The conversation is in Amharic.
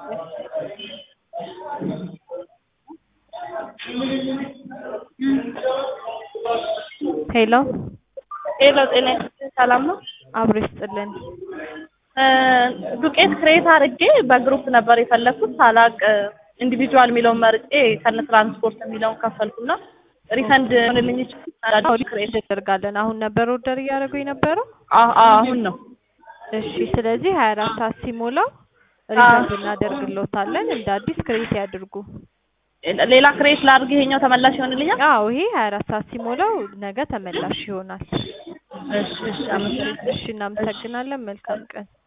ሄሎ ሄሎ ጤና ይስጥልኝ ሰላም ነው? አብሮ ይስጥልን። ዱቄት ክሬት አድርጌ በግሩፕ ነበር የፈለኩት ሳላቅ ኢንዲቪጁዋል የሚለውን መርጬ ከነ ትራንስፖርት የሚለውን ከፈልኩና ሪፈንድ ሆንልኝ ይችላል። ክሬት እናደርጋለን። አሁን ነበር ኦርደር እያደረጉ የነበረው? አዎ አሁን ነው። እሺ ስለዚህ ሀያ አራት ሰዓት ሲሞላው ሪፈንድ እናደርግልዎታለን። እንደ አዲስ ክሬት ያድርጉ። ሌላ ክሬት ላድርግ ይሄኛው ተመላሽ ይሆንልኛል? አዎ ይሄ ሀያ አራት ሰዓት ሲሞላው ነገ ተመላሽ ይሆናል። እሺ እሺ አመሰግናለሁ። እሺ እናመሰግናለን። መልካም ቀን